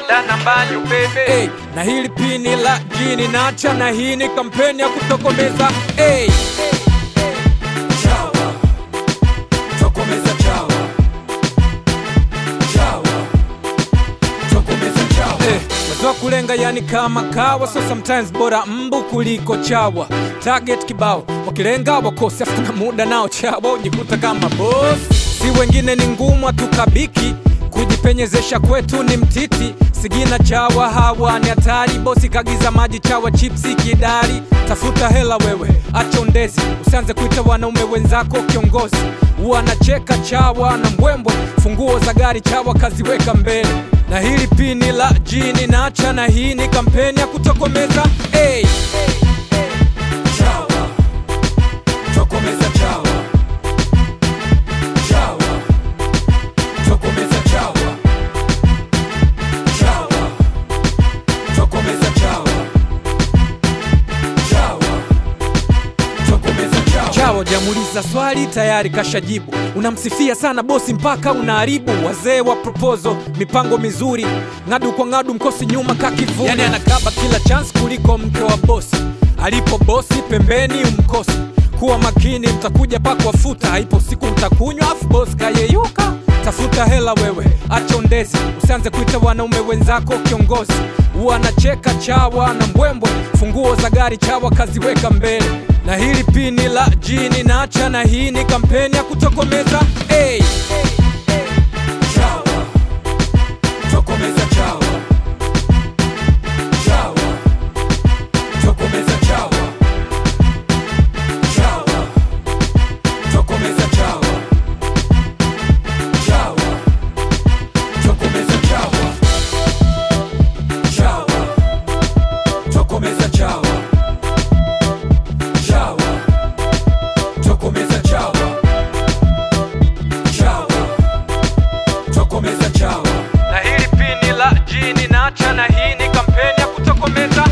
dana mbanyo bebe hey, na hili pini la jini nacha na hii ni kampeni ya kutokomeza hey. Chawa, tokomeza chawa. Chawa, tokomeza chawa. Eh, wazoa kulenga yani kama kawa so sometimes bora mbu kuliko chawa target kibao wakilenga wakosi afu na muda nao chawa ujikuta kama boss si wengine ni ngumu hatukabiki kujipenyezesha kwetu ni mtiti sigina chawa hawa ni hatari bosi kagiza maji chawa chipsi kidari tafuta hela wewe acha undezi usianze kuita wanaume wenzako kiongozi wanacheka chawa na mbwembwe funguo za gari chawa kaziweka mbele na hili pini la jini nacha na hii ni kampeni ya kutokomeza hey. chawa tokomeza chawa chawa tokomeza chawa chawa tokomeza chawa chawa tokomeza chawa chawa jamuliza swali tayari kashajibu unamsifia sana bosi mpaka unaharibu wazee wa proposal mipango mizuri ng'adu kwa ng'adu mkosi nyuma kakivuna yani anakaba kila chance kuliko mke wa bosi alipo bosi pembeni umkosi kuwa makini mtakuja pakwafuta haipo siku mtakunywa afu bosi kayeyuka tafuta hela wewe acha undezi usianze kuita wanaume wenzako kiongozi wanacheka chawa na mbwembwe funguo za gari chawa kaziweka mbele na hili pini la jini nacha na hii ni kampeni ya kutokomeza hey. chawa tokomeza chawa chawa tokomeza chawa chawa tokomeza chawa chawa tokomeza chawa chawa tokomeza chawa chawa tokomeza chawa chawa tokomeza chawa na hili pini la jini nacha na hii ni kampeni ya kutokomeza